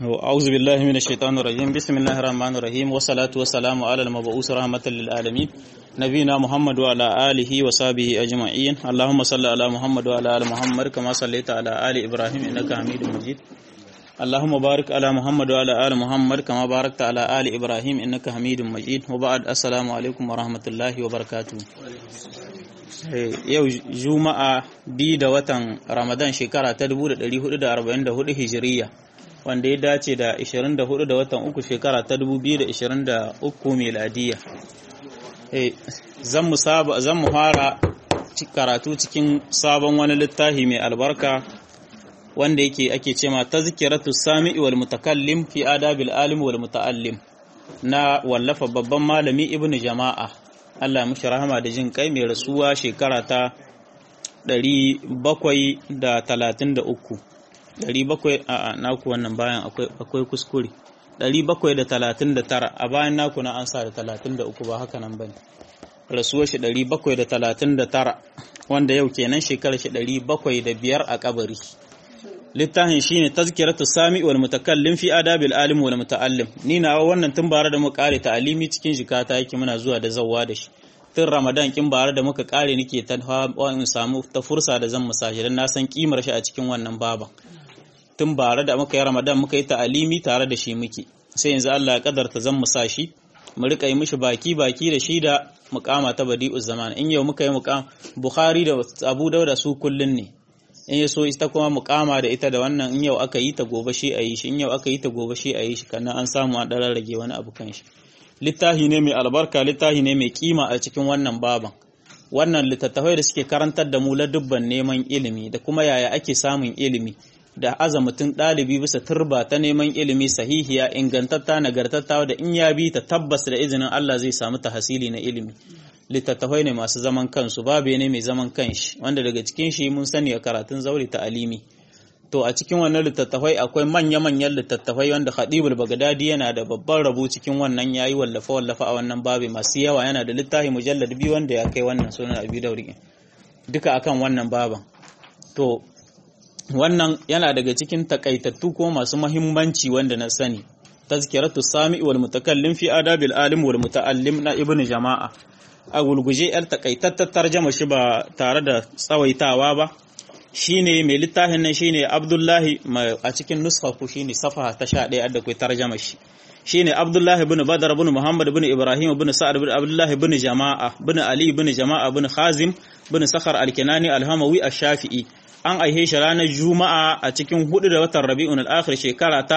أعوذ بالله من الشيطان الرجيم بسم الله الرحمن الرحيم والصلاة والسلام على المبعوث رحمة للعالمين نبينا محمد وعلى آله وصحبه أجمعين اللهم صل على محمد وعلى آل محمد كما صليت على آل إبراهيم إنك حميد مجيد اللهم بارك على محمد وعلى آل محمد كما باركت على آل إبراهيم إنك حميد مجيد وبعد السلام عليكم ورحمة الله وبركاته yau juma'a bi da watan ramadan shekara ta 1444 hijiriya wanda ya dace da 24 da watan uku shekara ta 2023 meladiya zan mu fara karatu cikin sabon wani littafi mai albarka wanda yake ake cema tazkiratu sami'i wal mutakallim fi adabil alim wal muta'allim na wallafa babban malami ibnu jama'a Allah mushi rahama da jin kai mai rasuwa shekara ta 733 700 a naku wannan bayan akwai kuskure 739 a bayan naku na an sa da 33 ba haka nan bane rasuwar shi 739 wanda yau kenan shekarar shi 705 a kabari littafin shine tazkiratu sami wal mutakallim fi adabil alim wal muta'allim ni na wannan tun bare da muka kare ta'alimi cikin jikata yake muna zuwa da zawwa da shi tun ramadan kin bare da muka kare nake ta in samu ta fursa da zan musashi dan na san kimar shi a cikin wannan baban tun bare da muka yi ramadan muka yi ta'alimi tare da shi muke sai yanzu Allah ya kadarta zan musashi mu rika yi mishi baki baki da shi da mukama ta badi'uz zaman in yau muka yi mukam bukhari da abu dauda su kullun ne in ya so ita kuma mukama da ita da wannan in yau aka yi ta gobe shi a yi shi in yau aka yi ta gobe shi a yi shi kannan an samu a ɗarar rage wani abu kan shi littafi ne mai albarka littafi ne mai kima a cikin wannan baban wannan littattafai da suke karantar da mu dubban neman ilimi da kuma yaya ake samun ilimi da aza mutum ɗalibi bisa turba ta neman ilimi sahihiya ingantatta nagartatta da in ya bi ta tabbas da izinin Allah zai samu tahasili na ilimi littattafai ne masu zaman kansu babu ne mai zaman kanshi wanda daga cikin shi mun sani a karatun zauri ta alimi to a cikin wannan littattafai akwai manya-manyan littattafai wanda Khadibul Bagdadi yana da babban rabo cikin wannan yayi wallafa wallafa a wannan babu masu yawa yana da littafi mujallad biyu wanda ya kai wannan sunan Abi Dauri duka akan wannan baban to wannan yana daga cikin takaitattu ko masu muhimmanci wanda na sani tazkiratu sami wal mutakallim fi adabil alim wal muta'allim na ibnu jama'a a gulguje yar takaitattar tarjama shi ba tare da tsawaitawa ba shine mai littafin nan shine Abdullahi a cikin nuskha ku shine safaha ta 11 da kai tarjama shi shine Abdullahi ibn Badar ibn Muhammad ibn Ibrahim ibn Sa'ad ibn Abdullah ibn Jama'a ibn Ali ibn Jama'a ibn Khazim ibn Sakhar al-Kinani al-Hamawi ash-Shafi'i an aihe shi ranar Juma'a a cikin hudu da watan Rabi'un al-Akhir shekara ta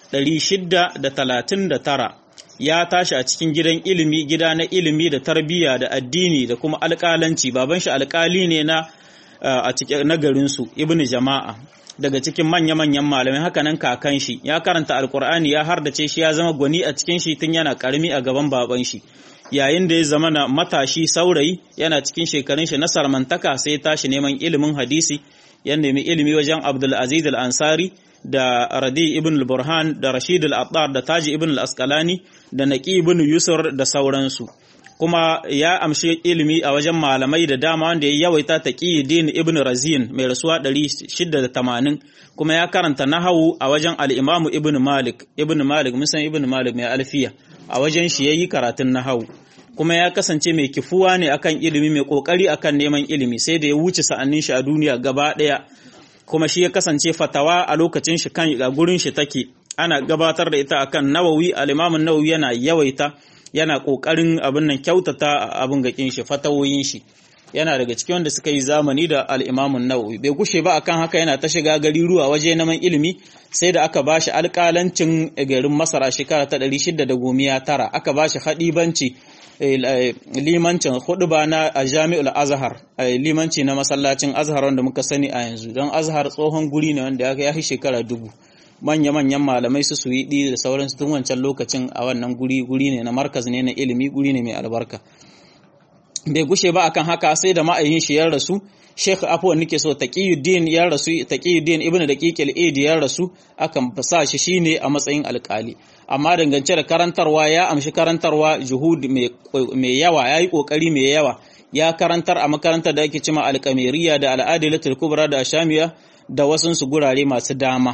639 ya tashi a cikin gidan ilimi gida na ilimi da tarbiyya da addini da kuma alƙalanci baban shi alƙali ne na a cikin nagarinsu ibnu jama'a daga cikin manya-manyan malamai hakanan kakan shi ya karanta alkur'ani ya hardace shi ya zama gwani a cikin shi tun yana karami a gaban baban shi yayin da ya zama na matashi saurayi yana cikin shekarun shi na sarmantaka sai ya tashi neman ilimin hadisi ya nemi ilimi wajen abdul aziz al-ansari da Radi ibn al-Burhan da Rashid al-Attar da Taji ibn al-Asqalani da Naqi ibn Yusur da sauransu kuma ya amshi ilimi a wajen malamai da dama wanda ya yawaita Taqiyuddin ibn Razin mai rasuwa 680 kuma ya karanta nahawu a wajen al-Imam ibn Malik ibn Malik musan ibn Malik mai alfiya a wajen shi yayi karatun nahawu kuma ya kasance mai kifuwa ne akan ilimi mai kokari akan neman ilimi sai da ya wuce sa'annin shi a duniya gaba daya kuma shi ya kasance fatawa a lokacin shi kan a gurin shi take ana gabatar da ita akan nawawi al-imamun nawawi yana yawaita yana kokarin abin nan kyautata abin gakin shi fatawoyin shi yana daga cikin wanda suka yi zamani da al-imamun nawawi bai gushe ba akan haka yana ta shiga gari ruwa waje neman ilimi sai da aka bashi alƙalancin garin masara shekara ta 619 aka bashi hadibanci limancin huduba na a jami'ul azhar limanci na masallacin azhar wanda muka sani a yanzu don azhar tsohon guri ne wanda ya fi shekara dubu manya-manyan malamai su su yi da sauransu tun wancan lokacin a wannan guri guri ne na markaz ne na ilimi guri ne mai albarka bai gushe ba akan haka sai da ma'ayin shi ya rasu Sheikh Afwan nake so Taqiyuddin ya rasu Taqiyuddin Ibn Daqiq al-Aid ya rasu akan fasa shi shine a matsayin alƙali amma dangance da karantarwa ya amshi karantarwa juhud mai yawa yayi kokari mai yawa ya karantar a makarantar da ake cima alƙamiriya da al'adilatul kubra da ashamiya da wasunsu gurare masu dama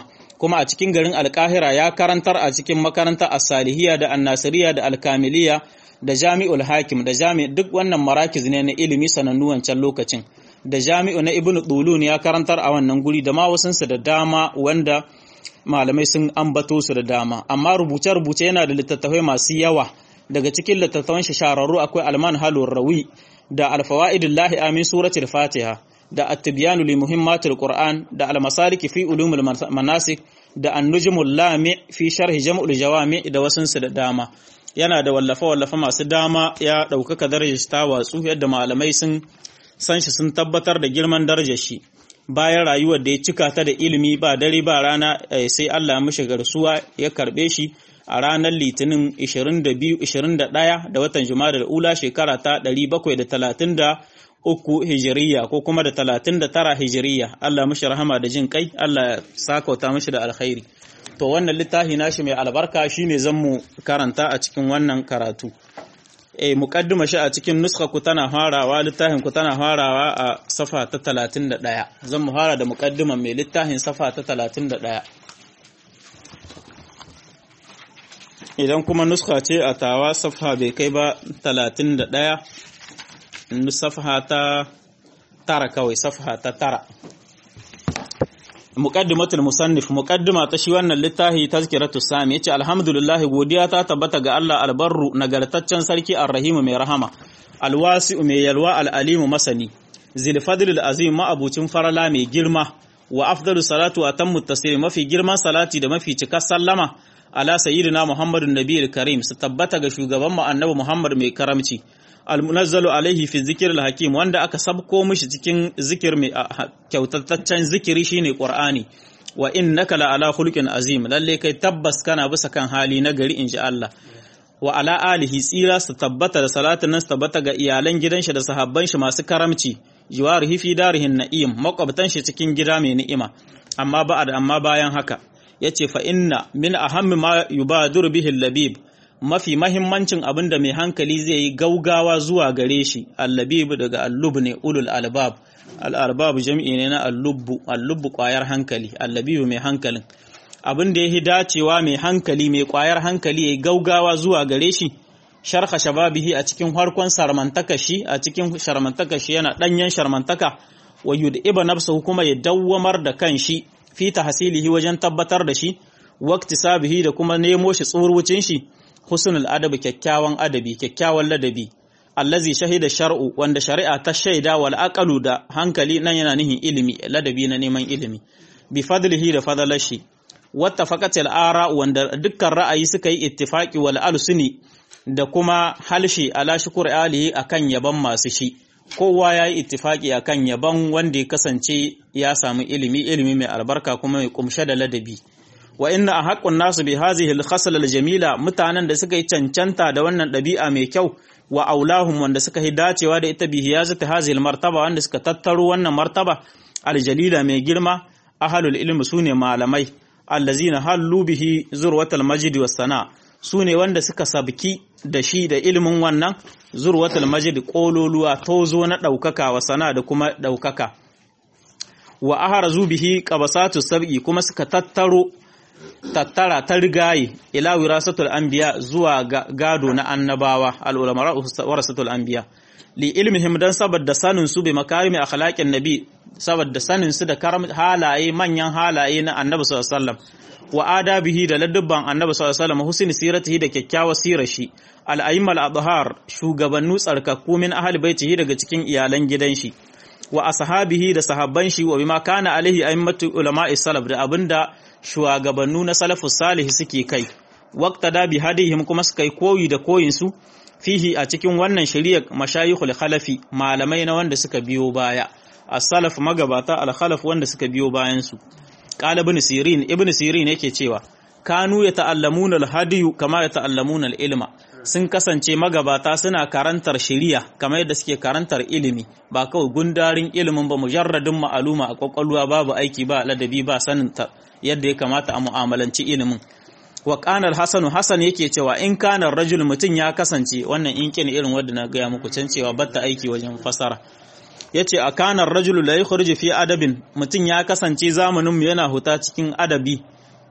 kuma a cikin garin alkahira ya karantar a cikin makarantar as-salihiyya da an-nasiriyya da al-kamiliyya da jami'ul hakim da jami duk wannan marakiz ne na ilimi sanannu wancan lokacin da jami'u na ibnu dulun ya karantar a wannan guri da ma wasunsu da dama wanda malamai sun ambato su da dama amma rubuce-rubuce yana da littattafai masu yawa daga cikin littattafan shi shararru akwai alman halur rawi da alfawaidullahi amin suratul fatiha da at-tibyanu li muhimmatil qur'an da al-masalik fi ulumul manasik da an-nujmul lami fi sharhi jam'ul jawami da wasunsu da dama yana da wallafa-wallafa masu dama ya ɗaukaka darajar ta watsu yadda malamai sun san shi sun tabbatar da girman darajar shi bayan rayuwar da ya cika ta da ilimi ba dare ba rana sai Allah mishi garsuwa ya karbe shi a ranar litinin 22-21 da watan da ula shekara ta 733 hijiriya ko kuma da 39 hijiriya Allah mishi rahama da jin kai Allah ya sakauta mishi da alkhairi to wannan littafi nashi mai albarka shine zan mu karanta a cikin wannan karatu eh muqaddima shi a cikin nuskha ku tana farawa littafin ku tana farawa a safa ta 31 zan mu fara da muqaddiman mai littafin safa ta 31 idan kuma nuskha ce a tawa safa bai kai ba 31 safa ta tara kawai safa ta tara muqaddimatul musannif muqaddima ta shi wannan littafi tazkiratu sami yace alhamdulillah godiya ta tabbata ga Allah albarru nagartaccen sarki arrahimu mai rahama alwasi'u mai yalwa alalimu masani zil fadlil azim ma'abucin farala mai girma wa afdalu salatu wa tammu taslim mafi girman salati da mafi cikar sallama ala sayyidina muhammadun nabiyil karim su tabbata ga shugaban mu annabi muhammad mai karamci almunazzalu alaihi fi zikiril hakim wanda aka sabko mishi cikin zikir mai kyautataccen zikiri shine qur'ani wa innaka la ala khuluqin azim lalle kai tabbas kana bisa kan hali na gari inji Allah wa ala alihi tsira su tabbata da salatin nan su tabbata ga iyalan gidan shi da sahabban shi masu karamci jiwarihi fi darihin na'im makwabtan shi cikin gida mai ni'ima amma ba'ad amma bayan haka yace fa inna min ahammi ma yubadur bihi labib mafi mahimmancin abin da mai hankali zai yi gaugawa zuwa gare shi allabib daga allub ne ulul albab al'arbab jami'i ne na allubbu allubbu kwayar hankali allabibu mai hankalin abin da ya yi dacewa mai hankali mai kwayar hankali ya yi gaugawa zuwa gare shi sharha shababihi a cikin harkon sarmantaka shi a cikin sharmantaka shi yana danyen sharmantaka wa yud'iba nafsuhu kuma ya dawwamar da kan shi fi tahsilihi wajen tabbatar da shi waqti sabihi da kuma nemo shi tsurwucin shi husnul adabi kyakkyawan adabi kyakkyawan ladabi allazi shahida shar'u wanda shari'a ta shaida wal aqalu da hankali nan yana nihin ilimi ladabi na neman ilimi bi fadlihi da fadalashi wattafaqat al ara wanda dukkan ra'ayi suka yi ittifaqi wal alsuni da kuma halshi ala shukr alihi akan yaban masu shi kowa ya yi ittifaqi akan yaban wanda ya kasance ya samu ilimi ilimi mai albarka kuma mai kumshe da ladabi wa inna haqqun nasu bi hadhihi al-khasla al-jamila mutanen da suka yi cancanta da wannan ɗabi'a mai kyau wa aulahum wanda suka yi dacewa da ita bi hiyazati hadhihi al-martaba wanda suka tattaro wannan martaba al-jalila mai girma ahlul ilmi sune malamai allazina hallu bihi zurwatal majdi was sana sune wanda suka sabki da shi da ilimin wannan zurwatal majdi kololuwa tozo na daukaka wa sana da kuma daukaka wa aharazu bihi qabasatu sab'i kuma suka tattaro tattara ta rigaye ila wirasatul anbiya zuwa gado na annabawa al-ulama warasatul anbiya li ilmihim dan saboda sanin su bi makarimi akhlaqin nabi saboda sanin su da karam halaye manyan halaye na annabi sallallahu alaihi wasallam wa adabihi da ladubban annabi sallallahu alaihi wasallam husni siratihi da kyakkyawar sirar shi al-aimmal adhar shugabannu tsarkakku min ahli baitihi daga cikin iyalan gidan shi wa ashabihi da sahabban shi wa bima kana alaihi a'immatu ulama'i salaf da abinda shugabannu na salafus salih suke kai waqta da bi hadihim kuma suka yi koyi da koyin su fihi a cikin wannan shari'ar mashayikhul khalafi malamai na wanda suka biyo baya as-salaf magabata al-khalaf wanda suka biyo bayan su qala ibn sirin ibn sirin yake cewa kanu yata'allamuna al-hadiyu kama yata'allamuna al-ilma sun kasance magabata suna karantar shari'a kamar yadda suke karantar ilimi ba kawai gundarin ilimin ba mujarradin ma'aluma a kwakwalwa babu aiki ba ladabi ba sanin yadda ya kamata a mu'amalanci ilimin wa qanar hasanu hasan yake cewa in kana rajul mutun ya kasance wannan in kin irin wanda na gaya muku can cewa batta aiki wajen fasara yace a kanar rajul la yukhruju fi adabin mutun ya kasance zamanin mu yana huta cikin adabi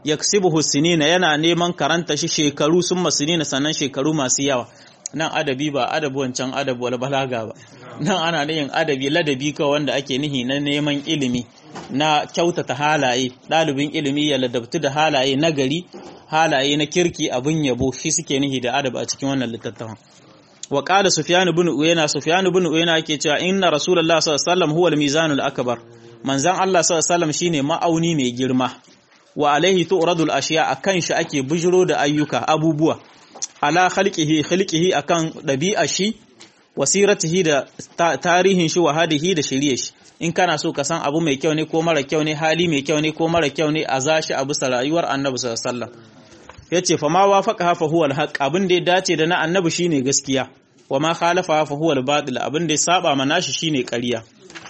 yaksibuhu sinina yana neman karanta shi shekaru sun masinina sannan shekaru masu yawa nan adabi ba adabi wancan adabi wal balaga ba nan ana yin adabi ladabi kawai wanda ake nihi na neman ilimi na kyautata halaye ɗalibin ilimi ya ladabtu da halaye na gari halaye na kirki abin yabo shi suke nihi da adab a cikin wannan littattafan wa qala sufyan ibn uyayna sufyan ibn uyayna yake cewa inna rasulullah sallallahu alaihi wasallam huwa al-mizanul akbar manzan Allah sallallahu alaihi wasallam shine ma'auni mai girma wa alaihi tu'radul ashiya akan shi ake bujiro da ayyuka abubuwa ala khalqihi khalqihi akan dabi'a shi wasiratihi da tarihin shi wa hadihi da shirye shi in kana so ka san abu mai kyau ne ko mara kyau ne hali mai kyau ne ko mara kyau ne a zashi abu sa rayuwar annabi sallallahu alaihi wasallam yace fa ma wafaqa fa huwa al abin da ya dace da na annabi shine gaskiya wa ma khalafa fa huwa al-batil abin da ya saba mana shi shine ƙarya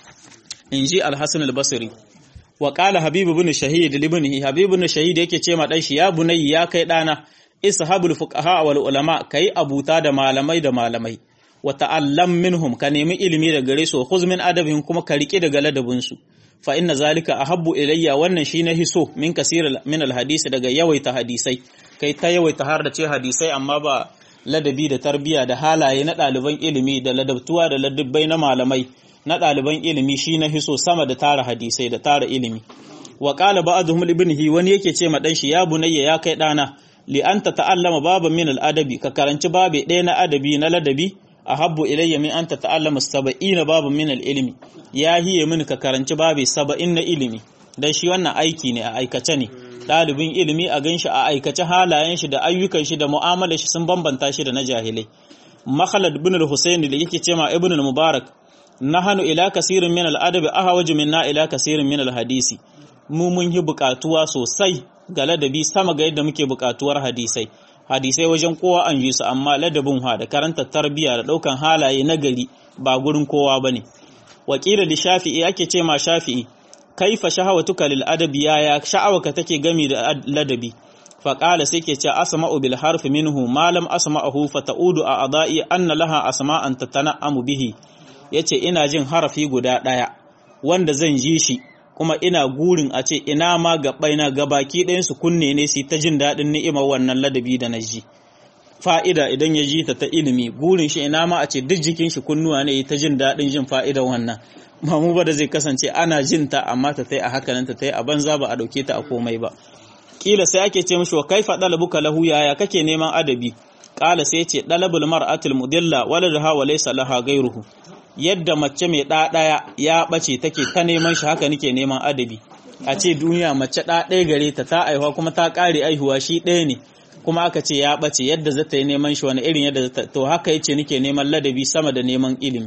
inji al-hasan al-basri wa qala habib ibn shahid libnihi habib ibn shahid yake ce ma dan shi ya bunayya ya kai dana ishabul fuqaha wal ulama kai abuta da malamai da malamai wa ta'allam minhum ka nemi ilimi daga gare su khuz min adabin kuma ka rike daga ladabin su fa inna zalika ahabbu ilayya wannan shi na hiso min kasir min alhadisi daga yawaita hadisai kai ta yawaita har da ce hadisai amma ba ladabi da tarbiya da halaye na ɗaliban ilimi da ladabtuwa da ladabbai na malamai na ɗaliban ilimi shi na hiso sama da tara hadisai da tara ilimi wa qala ba'dhum ibnihi wani yake ce ma dan shi ya bunayya ya kai dana li anta ta'allama baban min al-adabi ka karanci babe ɗaya na adabi na ladabi ahabbu ilayya min anta ta'allama saba'ina baban min al-ilmi ya hiye min ka karanci babe saba'in na ilimi dan shi wannan aiki ne a aikace ne ɗalibin ilimi a ganshi a aikace halayen shi da ayyukan shi da mu'amalar shi sun bambanta shi da na jahilai Makhalad ibn al-Husayn da yake cewa Ibn al-Mubarak nahanu ila kasirin min al-adabi ahwaju minna ila kasirin min al-hadisi mu mun yi buƙatuwa sosai ga ladabi sama ga yadda muke buƙatuwar hadisai hadisai wajen kowa an yi su amma ladabin ha da karanta tarbiyya da ɗaukan halaye na gari ba gurin kowa bane wakila da shafi'i ake ce ma shafi'i kaifa shahawatuka lil adabi ya sha'awaka take gami da ladabi fa qala sai ke ce asma'u bil harfi minhu ma lam asma'ahu fa ta'udu a adai anna laha asma'an tatana'amu bihi yace ina jin harafi guda daya wanda zan ji shi kuma ina gurin a ce ina ma gabaina gabaki ɗayan su kunne ne su ta jin daɗin ni'imar wannan ladabi da na ji fa'ida idan ya ji ta ta ilimi gurin shi ina ma a ce duk jikin shi kunnuwa ne ta jin daɗin jin fa'idar wannan ba mu ba da zai kasance ana jin ta amma ta tai a hakanan ta tai a banza ba a dauke ta a komai ba kila sai ake ce mishi wa kaifa dalabuka lahu yaya kake neman adabi kala sai ce dalabul mar'atul mudilla waladaha wa laysa laha ghayruhu yadda mace mai ɗa ɗaya ya ɓace take ta neman shi haka nake neman adabi a ce duniya mace ɗa ɗaya gare ta ta aihuwa kuma ta ƙare aihuwa shi ɗaya ne kuma aka ce ya ɓace yadda za ta yi neman shi wani irin yadda to haka yace nake neman ladabi sama da neman ilimi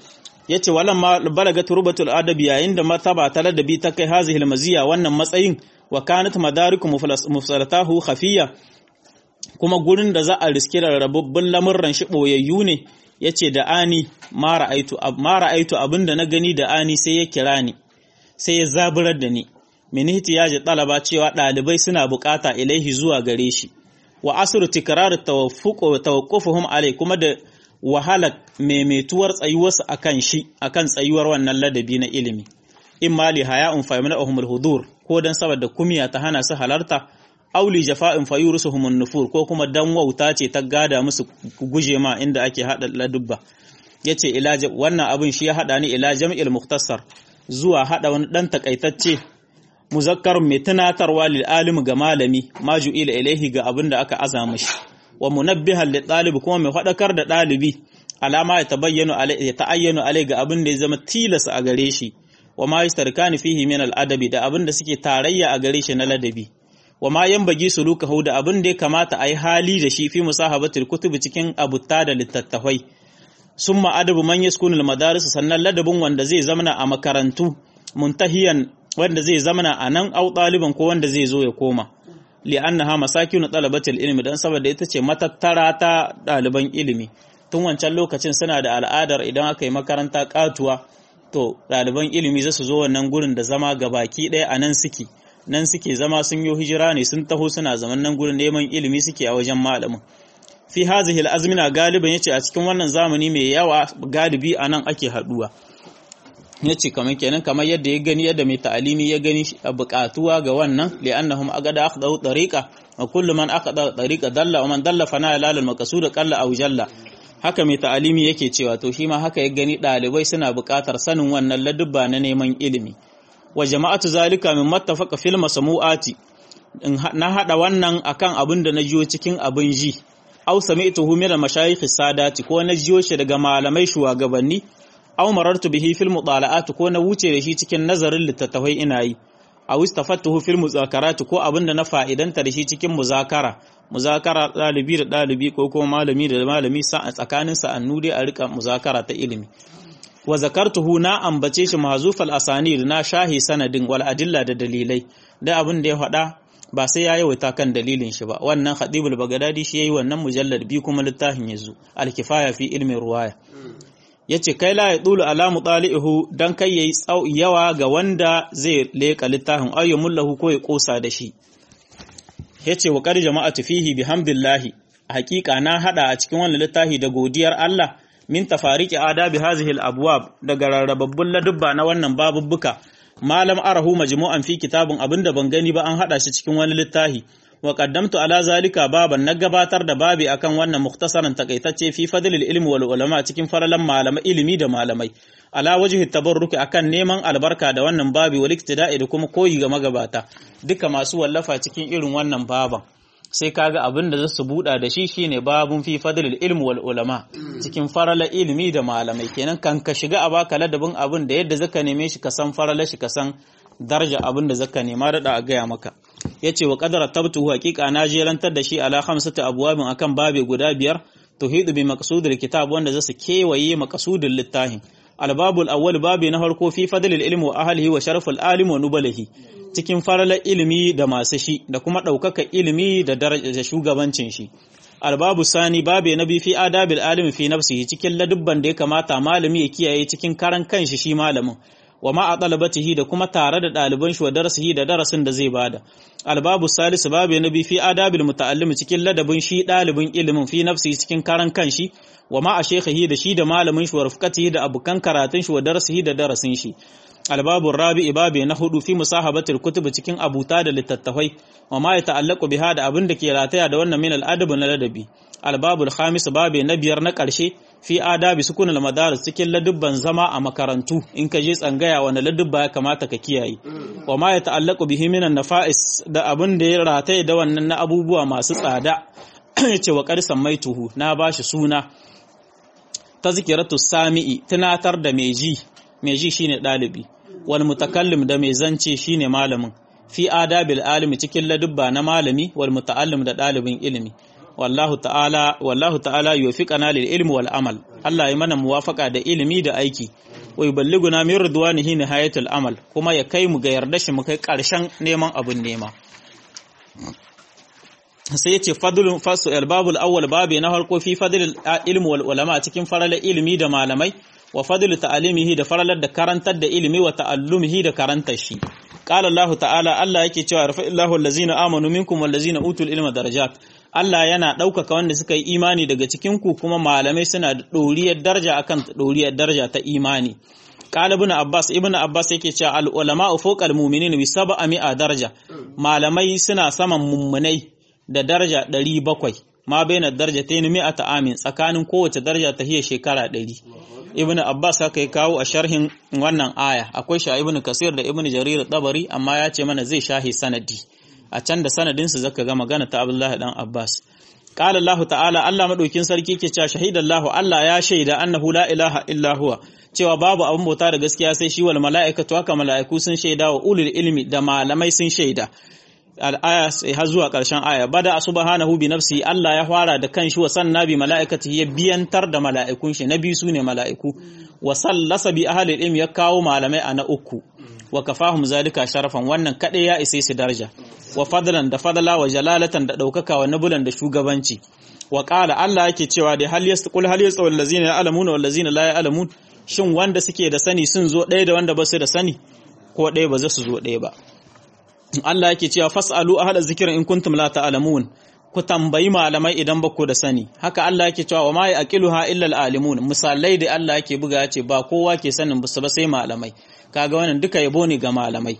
yace walan ma balaga turbatul adabi yayin da martaba ta ladabi ta kai hazihil maziya wannan matsayin wa kanat madariku mufsalatahu khafiya kuma gurin da za a riski rarrabubbun lamurran shi boyayyu ne yace da ani ma ra'aitu ma ra'aitu abinda na gani da ani sai ya kira ni sai ya zaburar da ni min ihtiyaji talaba cewa dalibai suna bukata ilaihi zuwa gare shi wa asru tikrar tawaffuq tawaqqufuhum alai kuma da wahala maimaituwar tsayuwarsu akan shi akan tsayuwar wannan ladabi na ilimi in mali haya'un fa yamna'uhum al-hudur ko dan saboda kumiya ta hana su halarta auli jafa'in fa yurusuhum an-nufur ko kuma dan wauta ce ta gada musu guje ma inda ake hada ladubba yace ila wannan abin shi ya hada ni ila jam'il mukhtasar zuwa hada wani dan takaitacce muzakkarun mai tunatarwa lil alim ga malami maju ila ilaihi ga abin da aka azama shi wa munabbihan li ɗalibi kuma mai faɗakar da ɗalibi alama ya tabayyana alai ya ta'ayyana alai ga abin da ya zama tilas a gare shi wa ma yastarkani fihi min al-adabi da abin da suke tarayya a gare shi na ladabi wa ma yanbagi sulukahu da abin da ya kamata a yi hali da shi fi musahabatul kutubi cikin abutta da littattafai summa adabu man yaskunu al-madaris sannan ladabin wanda zai zamana a makarantu muntahiyan wanda zai zamana a nan au ɗaliban ko wanda zai zo ya koma li'annaha masakinu talabatil ilmi dan saboda ita ce matattara ta ɗaliban ilimi tun wancan lokacin suna da al'adar idan aka yi makaranta katuwa to ɗaliban ilimi za su zo wannan gurin da zama gabaki ɗaya a nan suke nan suke zama sun yi hijira ne sun taho suna zaman nan gurin neman ilimi suke a wajen malamin fi hazihi al'azmina galiban yace a cikin wannan zamani mai yawa galibi a nan ake haɗuwa yace kamar kenan kamar yadda ya gani yadda mai ta'alimi ya gani a buƙatuwa ga wannan li'annahum agada akhdau tariqa wa kullu man akhada tariqa dalla wa man dalla fana lalal maqsud qalla aw jalla haka mai ta'alimi yake cewa to shi ma haka ya gani ɗalibai suna buƙatar sanin wannan ladubba na neman ilimi wa jama'atu zalika min mattafaqa fil masmu'ati na hada wannan akan abin da na jiyo cikin abin ji aw sami'tuhu min al-mashayikh sadati ko na jiyo shi daga malamai shugabanni aw marartu bihi fil mutala'at ko na wuce da shi cikin nazarin littattafai ina yi aw istafattuhu fil muzakarat ko abin da na fa'idanta da shi cikin muzakara muzakara dalibi da dalibi ko kuma malami da malami sa tsakanin sa'annu dai a rika muzakara ta ilimi wa zakartuhu na ambace shi mahzufal asanid na shahi sanadin wal adilla da dalilai da abin da ya faɗa ba sai ya yawaita kan dalilin shi ba wannan khatibul bagadadi shi yayi wannan mujallad bi kuma littafin yazo al kifaya fi ilmi ruwaya yace kai la ya dulu ala mutalihu dan kai yayi yawa ga wanda zai leka littafin ayyumul lahu ko ya kosa da shi yace wa qad jama'atu fihi bihamdillahi haqiqa na hada a cikin wannan littafi da godiyar Allah min tafariki adabi hazihi al-abwab daga rarrababbun ladubba na wannan babubbuka malam arahu majmu'an fi kitabun abinda ban gani ba an hada shi cikin wani littafi wa qaddamtu ala zalika baban na gabatar da babi akan wannan mukhtasaran takaitacce fi fadlil ilmi wal ulama cikin faralan malamai ilimi da malamai ala wajhi tabarruki akan neman albarka da wannan babi wal iktida'i da kuma koyi ga magabata duka masu wallafa cikin irin wannan baban sai kaga abin da zasu buɗa da shi shine babun fi fadlil ilmi wal ulama cikin farala ilimi da malamai kenan kan ka shiga a baka ladabin abin da yadda zaka neme shi ka san farala shi ka san darja abin da zaka nema da a gaya maka yace wa qadara tabtu haqiqa na jerantar da shi ala khamsati abwabin akan babe guda biyar tuhidu bi maqsudil kitab wanda zasu kewaye maqsudul littafin albabul awwal babi na farko fi fadlil ilmi wa ahlihi wa sharaful alim wa nubalihi cikin faralar ilimi da masu shi da kuma ɗaukaka ilimi da daraja shugabancin shi albabu sani babe na bi fi adabil alimi fi nafsihi cikin ladubban da ya kamata malami ya kiyaye cikin karan kanshi shi malamin wa ma a talabatihi da kuma tare da ɗaliban shi wa darasihi da darasin da zai bada albabu salisu babe na bi fi adabil muta'allimi cikin ladabin shi ɗalibin ilimin fi nafsihi cikin karan kanshi wa ma a shekhihi da shi da malamin shi wa rufqatihi da abukan karatun shi wa darasihi da darasin shi albabun rabi'i babe na hudu fi musahabatul kutub cikin abuta da littattafai wa ma ya ta'allaqu biha da abin da ke rataya da wannan min al'adab na ladabi albabul khamis babe na biyar na karshe fi adabi sukun al madaris cikin ladubban zama a makarantu in ka je tsangaya wani ladubba ya kamata ka kiyaye wa ma ya ta'allaqu bihi min nafa'is da abin da ya rataya da wannan na abubuwa masu tsada yace wa qad sammaituhu na bashi suna tazkiratu sami'i tunatar da mai ji mai ji shine dalibi wal mutakallim da mai zance shine malamin fi adabil alimi cikin ladubba na malami wal muta'allim da dalibin ilimi wallahu ta'ala wallahu ta'ala yuwaffiqana lil ilmi wal amal Allah ya mana muwafaka da ilimi da aiki wa yuballiguna min ridwanihi nihayatul amal kuma ya kai mu ga yarda shi mu kai karshen neman abun nema sai ya ce fadlun fasu albabul awwal babi na farko fi fadlil ilmi wal ulama cikin faralar ilimi da malamai wa fadlu ta'alimihi da faralar da karantar da ilimi wa ta'allumihi da karantar shi qala Allah ta'ala Allah yake cewa rafa'illahu allazina amanu minkum wallazina utul ilma darajat Allah yana ɗaukaka wanda suka yi imani daga cikin ku kuma malamai suna da ɗoriyar daraja akan ɗoriyar daraja ta imani qala ibn abbas ibn abbas yake cewa al ulama fawqa al mu'minin bi sab'a mi'a daraja malamai suna saman mummunai da daraja 700 ma baina darajatayn mi'ata amin tsakanin kowace daraja ta hiya shekara 100 ibn abbas haka ya kawo a sharhin wannan aya akwai sha ibn kasir da ibn jarir tabari amma ya ce mana zai shahi sanadi a can da sanadin su zaka ga magana ta abdullahi dan abbas qala allah ta'ala allah madaukin sarki ke cewa shahidallahu allah ya shaida annahu la ilaha illa huwa cewa babu abin bauta da gaskiya sai shi wal mala'ikatu haka mala'iku sun shaida wa ulul ilmi da malamai sun shaida al'aya sai har zuwa ƙarshen aya bada subhanahu bi nafsi Allah ya fara da kanshi wa sanna bi mala'ikati ya biyantar da mala'ikun shi na biyu sune mala'iku wa sallasa bi ahli ilm ya kawo malamai a na uku wa kafahum zalika sharafan wannan kadai ya isa su daraja wa fadlan da fadala wa jalalatan da daukaka wa nabulan da shugabanci wa qala Allah yake cewa da hal yasqul hal yasqul allazina ya'lamuna wal ladzina la ya'lamun shin wanda suke da sani sun zo ɗaya da wanda ba su da sani ko ɗaya ba za su zo ɗaya ba Allah yake cewa fas'alu ahla zikrin in kuntum la ta'lamun ku tambayi malamai idan ba ku da sani haka Allah yake cewa wa ma yaqiluha illa alalimun misalai da Allah yake buga ya ce ba kowa ke sanin ba sai malamai kaga wannan duka yabo ne ga malamai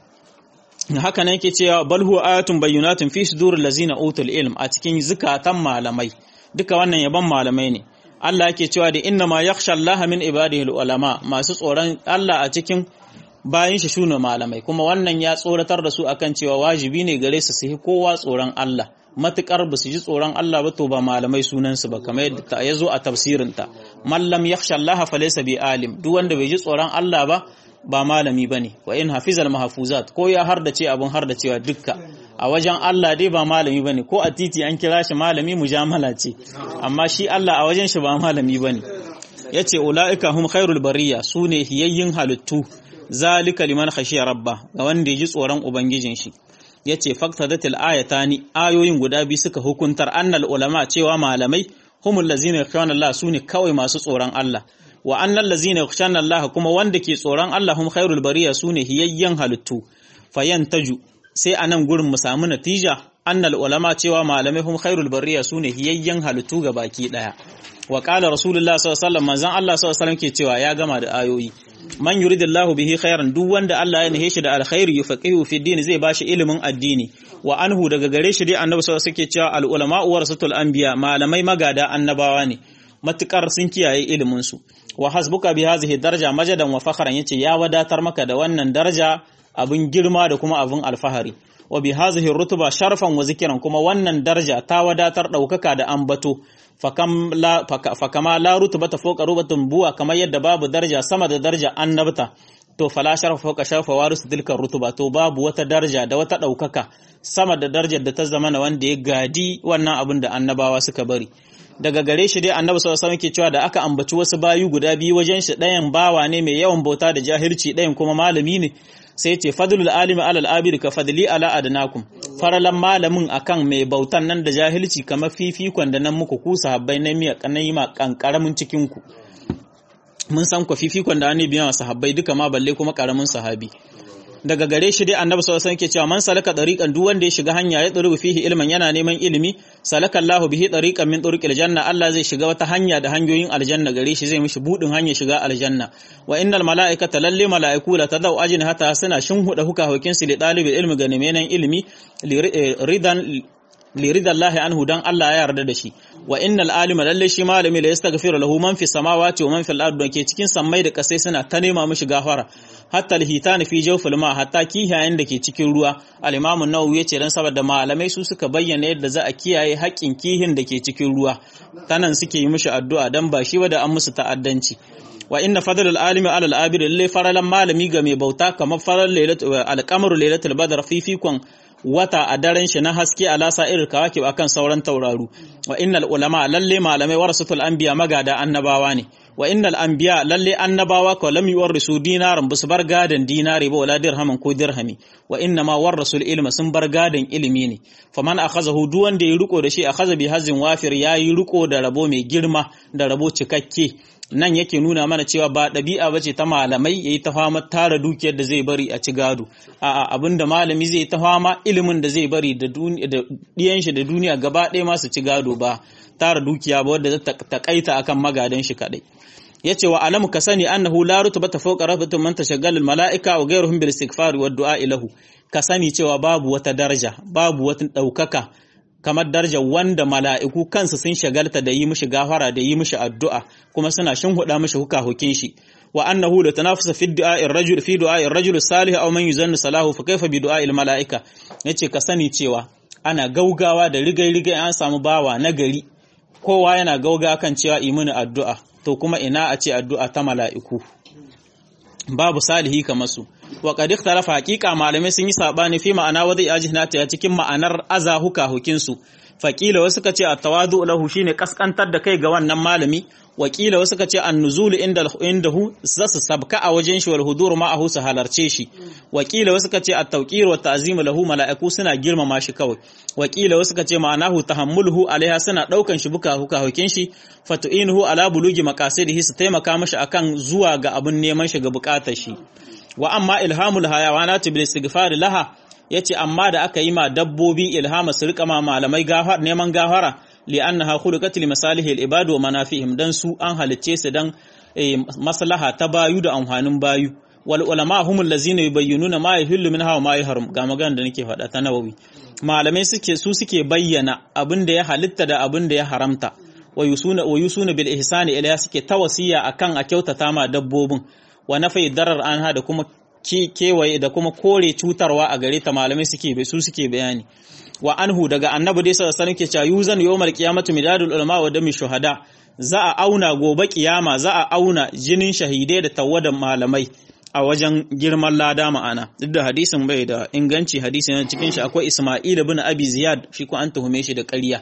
haka ne yake cewa bal huwa ayatun bayyinatun fi suduril lazina utul ilm a cikin zukatan malamai duka wannan yaban malamai ne Allah yake cewa da inna ma yakhsha Allah min ibadihi ulama masu tsoron Allah a cikin bayan shi shune malamai kuma wannan ya tsoratar da su akan cewa wajibi ne gare su su yi kowa tsoron Allah matukar ba su ji tsoron Allah ba to ba malamai sunansu ba kamar yadda ta yazo a tafsirinta mallam yakhsha Allah fa laysa bi alim duk wanda bai ji tsoron Allah ba ba malami bane wa in hafizal mahfuzat ko ya hardace abun hardacewa dukka a wajen Allah dai ba malami bane ko a titi an kira shi malami mujamala ce amma shi Allah a wajen shi ba malami bane yace ulaika hum khairul bariya sune hiyayyin halittu zalika liman khashiya rabba ga wanda ya ji tsoron ubangijin shi yace faktadatil ayatani ayoyin guda biyu suka hukuntar annal ulama cewa malamai humul lazina yakhshawna Allah sune kawai masu tsoron Allah wa annal lazina yakhshawna Allah kuma wanda ke tsoron Allah hum khairul bariya sune hiyayyen halittu fayantaju sai anan gurin mu samu natija annal ulama cewa malamai hum khairul bariya sune hiyayyen halittu ga baki daya wa qala rasulullah sallallahu alaihi wasallam manzon Allah sallallahu alaihi wasallam ke cewa ya gama da ayoyi man yuridillahu bihi khairan duk wanda Allah ya nihe shi da alkhairi yufaqihu fi din zai bashi ilimin addini wa anhu daga gare shi dai annabi sallallahu alaihi wasallam cewa al ulama warasatul anbiya malamai magada annabawa ne matukar sun kiyaye ilimin su wa hasbuka bi hadhihi daraja majadan wa fakhran yace ya wadatar maka da wannan daraja abin girma da kuma abin alfahari wa bi hadhihi rutuba sharfan wa zikran kuma wannan daraja ta wadatar daukaka da ambato fakama la rutubata fawqa rubatun buwa kamar yadda babu daraja sama da daraja annabta to fala sharfa fawqa sharfa warisu tilka rutuba to babu wata daraja da wata daukaka sama da darajar da ta zama na wanda ya gadi wannan abin da annabawa suka bari daga gare shi dai annabi sallallahu alaihi wasallam ke cewa da aka ambaci wasu bayu guda biyu wajen shi ɗayan bawa ne mai yawan bauta da jahilci ɗayan kuma malami ne sai ce fadlul alimi alal abid ka fadli ala adnakum faralan malamin akan mai bautan nan da jahilci kamar fifikon da nan muku ku sahabbai na miya kanai ma kankaramin cikin ku mun san ku fifikon da ne biyan sahabbai duka ma balle kuma karamin sahabi daga gare shi dai annabi sallallahu alaihi wasallam ke cewa man salaka tariqan duk wanda ya shiga hanya ya tsuru fihi ilman yana neman ilimi salaka Allahu bihi tariqan min turuqil janna Allah zai shiga wata hanya da hanyoyin aljanna gare shi zai mishi budin hanya shiga aljanna wa innal malaikata lalle malaiku la tadau ajin hata suna shinhuda huka hukin su li dalibil ilmi ga neman ilimi ridan lirida Allah anhu dan Allah ya yarda da shi wa innal alima lalle shi malami la yastaghfiru lahu man fi samawati wa man fil ardi ke cikin sammai da kasai suna ta nema mishi gafara hatta alhitani fi jawfil ma hatta kihayen da ke cikin ruwa al-imam an-nawawi yace dan saboda malamai su suka bayyana yadda za a kiyaye haƙƙin kihin da ke cikin ruwa tanan suke yi mishi addu'a dan ba shi ba da an musu ta'addanci wa inna fadlal alimi ala al-abid lalle faralan malami ga mai bauta kamar faral lailatul al-qamar lailatul badr fi fikon wata a daren shi na haske a lasa irin kawakib akan sauran tauraru wa innal ulama lalle malamai warasatul anbiya magada annabawa ne wa innal anbiya lalle annabawa ko lam yuwarrisu dinaran bus bar gadan dinari ba wala dirhamin ko dirhami wa inna ma warasul ilma sun bar gadan ilimi ne faman akhazahu duk wanda ya riko da shi akhaza bi hazin wafir yayi riko da rabo mai girma da rabo cikakke nan yake nuna mana cewa ba ɗabi'a ba ce ta malamai ya yi ta fama tara dukiyar da zai bari a ci gado a'a abin da malami zai ta fama ilimin da zai bari da ɗiyan shi da duniya gaba ɗaya masu ci gado ba tara dukiya ba wadda ta takaita akan magadan shi kaɗai ya ce wa alamu ka sani annahu la rutubata fawqa rafatun man tashaggal malaika wa ghayruhum bil istighfar wa du'a ilahu ka sani cewa babu wata daraja babu wata ɗaukaka kamar darajar wanda mala'iku kansu sun shagalta da yi mishi gafara da yi mishi addu'a kuma suna shinhuda mishi hukahukin shi wa annahu la tanafusa fi du'a'ir rajul fi du'a'ir rajul salih aw man yuzannu salahu fa kaifa bi du'a'il mala'ika yace ka sani cewa ana gaugawa da rigai rigai an samu bawa na gari kowa yana gauga kan cewa imani addu'a to kuma ina a ce addu'a ta mala'iku babu salihi kamar su wa qad ikhtalafa haqiqa malamai sun yi sabani fi ma'ana wadai ajinata ya cikin ma'anar azahuka hukin su faqila wasu kace at-tawadu lahu shine kaskantar da kai ga wannan malami wakila wasu kace an-nuzul inda indahu zasu sabka a wajen shi wal hudur ma'ahu su halarce shi wakila wasu kace at-tawqir wa ta'zim lahu mala'iku suna girmama shi kawai wakila wasu kace ma'anahu tahammuluhu alaiha suna daukan shi buka huka hukin shi fatu'inuhu ala bulugi maqasidihi su taimaka mashi akan zuwa ga abun neman shi ga bukatar shi wa amma ilhamul hayawanat bil istighfar laha yace amma da aka yi ma dabbobi ilhama su rika ma malamai gafar neman gafara li'annaha khuliqat li masalihil ibad wa manafihim dan su an halicce su dan maslaha ta bayu da amfanin bayu wal ulama humul ladzina yubayyinuna ma yahillu minha wa ma yahrum ga magana da nake faɗa ta nawawi malamai suke su suke bayyana abin da ya halitta da abin da ya haramta wa yusuna wa yusuna bil ihsani ila suke tawasiya akan a kyautata ma dabbobin wa nafai darar anha da kuma kewaye da kuma kore cutarwa a gare ta malamai suke su suke bayani wa anhu daga annabi dai sallallahu alaihi wasallam ke cewa yuzan yawmal qiyamati midadul ulama wa dami shuhada za a auna gobe kiyama za a auna jinin shahidai da tawadan malamai a wajen girman lada ma'ana duk da hadisin bai da inganci hadisi na cikin shi akwai Isma'il ibn Abi Ziyad shi ko an tuhume shi da ƙarya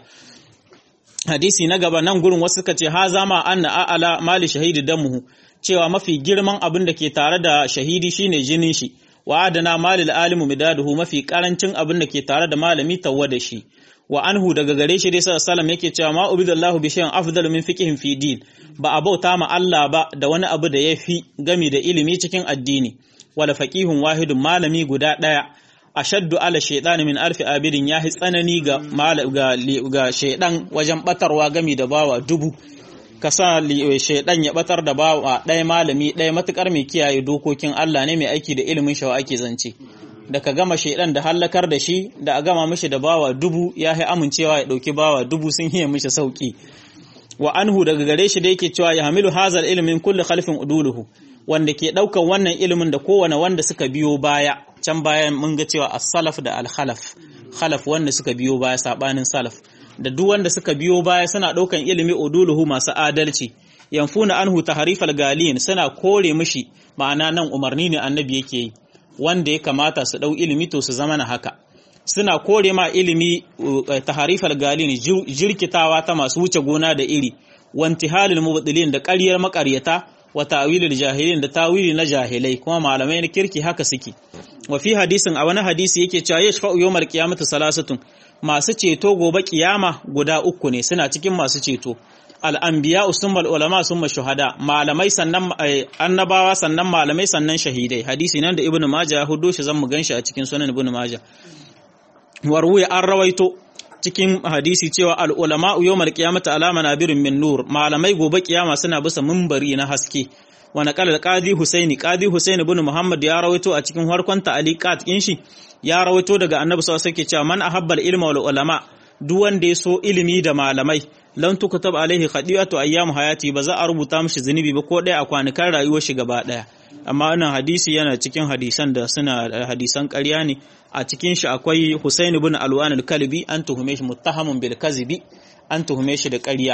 hadisi na gaba nan gurin wasu suka ce ha zama anna a'ala mali shahidi damuhu cewa mafi girman abin da ke tare da shahidi shine jinin shi wa adana malil alimu midaduhu mafi karancin abin da ke tare da malami tawwa da shi wa anhu daga gare shi dai sallallahu alaihi yake cewa ma ubidallahu bi shay'in afdalu min fiqhin fi din ba a bauta ma Allah ba da wani abu da yafi gami da ilimi cikin addini wala faqihun wahidun malami guda daya ashaddu ala shaytan min alfi abidin yahi tsanani ga ga ga shaydan wajen batarwa gami da bawa dubu ka sa shaidan ya batar da bawa ɗaya malami ɗaya matukar mai kiyaye dokokin Allah ne mai aiki da ilimin shawa ake zance da ka gama shaidan da hallakar da shi da a gama mishi da bawa dubu ya yi amincewa ya ɗauki bawa dubu sun hiye mishi sauki wa anhu daga gare shi da yake cewa ya hamilu hazal ilimin kulli khalfin uduluhu wanda ke ɗaukan wannan ilimin da kowane wanda suka biyo baya can bayan mun ga cewa as-salaf da al-khalaf khalaf wanda suka biyo baya sabanin salaf da duk wanda suka biyo baya suna ɗaukan ilimi uduluhu masu adalci yanfuna anhu taharifal galiyin suna kore mishi ma'ana nan umarni ne annabi yake yi wanda ya kamata su ɗau ilimi to su zama na haka suna kore ma ilimi taharifal galiyin jirkitawa ta masu wuce gona da iri wantihalil mubtilin da ƙaryar maƙaryata wa ta'wilil jahilin da tawili na jahilai kuma malamai na kirki haka suke wa fi hadisin a wani hadisi yake cewa yashfa'u yawmal qiyamati salasatun masu ceto gobe kiyama guda uku ne suna cikin masu ceto al'ambiya usummal ulama summa shuhada malamai sannan annabawa sannan malamai sannan shahidai hadisi nan da ibnu maja hudo shi zan mu ganshi a cikin sunan ibnu maja warwaya an rawaito cikin hadisi cewa al ulama yawmal qiyamati alama nabirin min nur malamai gobe kiyama suna bisa minbari na haske wa naqala al-qadi husaini qadi husaini ibn muhammad ya rawaito a cikin harkon ta'aliqat din shi ya rawaito daga annabi sallallahu alaihi wasallam cewa man ahabba al-ilma wal ulama duk wanda ya so ilimi da malamai lan tukutab alaihi khadiyatu ayyam hayati ba za a rubuta mishi zunubi ba ko ɗaya a kwanukan rayuwar shi gaba ɗaya amma wannan hadisi yana cikin hadisan da suna hadisan ƙarya ne a cikin shi akwai Husain ibn Alwan al-Kalbi an tuhume shi muttahamun bil kazibi an tuhume shi da ƙarya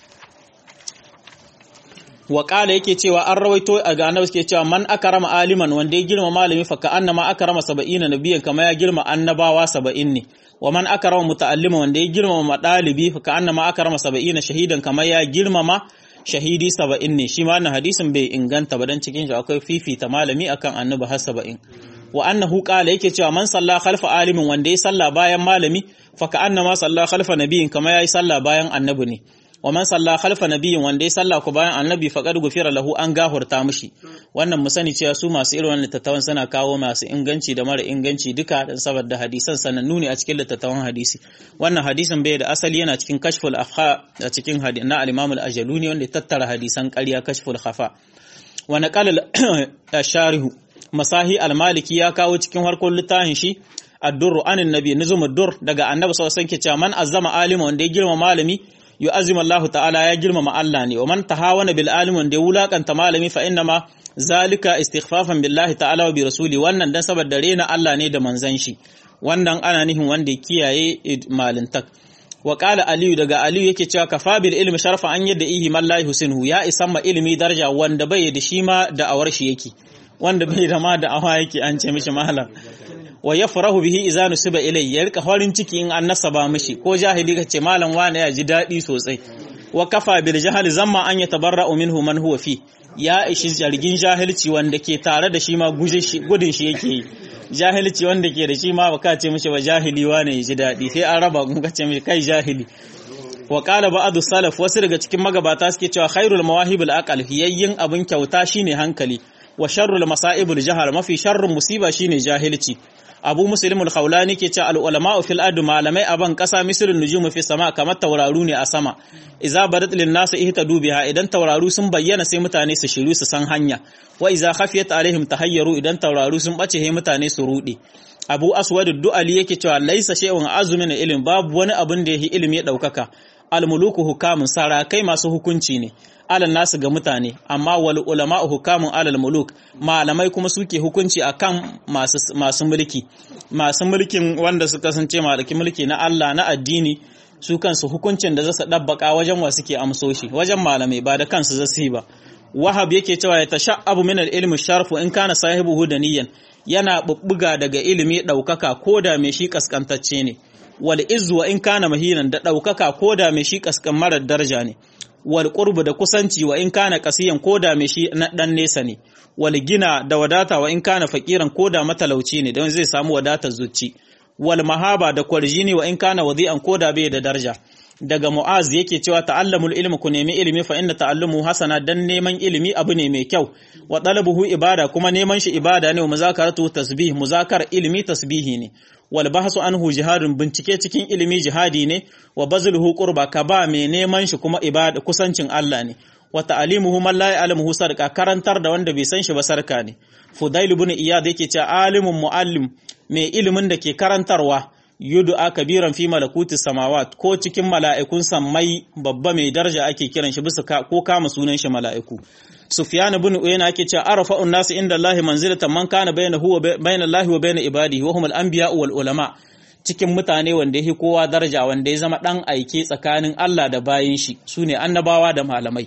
wa ƙala yake cewa an rawaito a ga annabi suke cewa man akrama aliman wanda ya girma malami fa ka annama akrama saba'ina nabiyan kama ya girma annabawa saba'in ne wa man akrama muta'allima wanda ya girma madalibi fa ka annama akrama saba'ina shahidan kama ya girmama shahidi saba'in ne shi ma wannan hadisin bai inganta ba dan cikin shi akwai fifita malami akan annabi har saba'in wa annahu qala yake cewa man salla khalfa alimin wanda ya salla bayan malami fa ka annama salla khalfa nabiyin kama ya yi salla bayan annabi ne wa man salla khalfa nabiyyin wanda ya salla ku bayan annabi faqad gufira lahu an gahurta mishi wannan mu sani cewa su masu irin wannan littattafan suna kawo masu inganci da mara inganci duka dan saboda hadisan sanannu ne a cikin littattafan hadisi wannan hadisin bai da asali yana cikin kashful afha a cikin na al-imam al-ajaluni wanda ya tattara hadisan ƙarya kashful khafa wa naqala al-sharihu masahi al-maliki ya kawo cikin harkon littafin shi ad-durr anin nabi nuzum ad-durr daga annabi sallallahu alaihi wasallam ke cewa man azzama alima wanda ya girma malami yu'azzim Allah ta'ala ya girmama Allah ne wa man tahawana bil alim wanda ya wulakanta malami fa inna ma zalika istighfafan billahi ta'ala wa bi rasuli wannan dan saboda rena Allah ne da manzon shi wannan ana nihin wanda ya kiyaye malintak wa qala aliyu daga aliyu yake cewa kafa bil ilmi sharfa an yadda ihi man la yusinhu ya isan ma ilmi daraja wanda bai da shi ma da awar shi yake wanda bai da ma da awa yake an ce mishi malam wa yafrahu bihi idza nusiba ilay ya rika farin ciki in an nasaba mishi ko jahili kace malam wani ya ji dadi sosai wa kafa bil jahali zamma an yatabarra'u minhu man huwa fi ya ishi jargin jahilci wanda ke tare da shi ma gudun shi yake yi jahilci wanda ke da shi ma baka ce mishi ba jahili wani ya ji dadi sai an raba kun kace mishi kai jahili wa qala ba'du salaf wasu daga cikin magabata suke cewa khairul mawahibul aqal fiyayyin abin kyauta shine hankali wa sharrul masaibul jahal mafi sharrun musiba shine jahilci abu muslimul khawlani ke cewa al-ulama'u fil ard malamai a ban kasa mislun nujumu fi sama kamar tauraru ne a sama idza badat lin nas ihtadu biha idan tauraru sun bayyana sai mutane su shiru su san hanya wa idza khafiyat alaihim tahayyaru idan tauraru sun bace he mutane su rude abu aswad du'ali yake cewa laisa shay'un azumin ilm babu wani abin da yake ilimi ya daukaka al-muluku hukamun sarakai masu hukunci ne alal nasu ga mutane amma wal ulama hukamun alal muluk malamai kuma suke hukunci akan masu masu mulki masu mulkin wanda suka kasance malaki mulki na Allah na addini su kansu hukuncin da zasu dabbaka wajen wa suke amsoshi wajen malamai ba da kansu zasu yi ba wahab yake cewa ya tasha'abu min al-ilmi sharfu in kana sahibuhu daniyan yana bubbuga daga ilimi daukaka koda mai shi kaskantacce ne wal izzu wa in kana mahinan da daukaka koda mai shi kaskan marar daraja ne wal qurbu da kusanci wa in kana kasiyan koda mai shi na dan nesa ne wal gina da wadata wa in kana fakiran koda matalauci ne don zai samu wadatar zuci wal mahaba da kwarjini wa in kana wadi'an koda bai da daraja daga mu'az yake cewa ta'allamul ilmi ku nemi ilimi fa inna ta'allumu hasana dan neman ilimi abu ne mai kyau wa talabuhu ibada kuma neman shi ibada ne wa muzakaratu tasbih muzakar ilimi tasbihi ne wal bahsu anhu jihadun bincike cikin ilimi jihadi ne wa bazluhu qurba ka ba mai neman shi kuma ibada kusancin Allah ne wa ta'limuhu man la ya'lamuhu sarqa karantar da wanda bai san shi ba sarka ne fudail ibn iyad yake cewa alimun muallim mai ilimin da ke karantarwa yudu'a kabiran fi malakuti samawat ko cikin mala'ikun sammai babba mai daraja ake kiran shi bisa ko kama sunan shi mala'iku sufyan ibn uyayna ake cewa arfa'un nas inda Allah manzilatan man kana bainahu wa bain Allah wa bain ibadihi wa humul anbiya wal ulama cikin mutane wanda yake kowa daraja wanda ya zama dan aike tsakanin Allah da bayin shi sune annabawa da malamai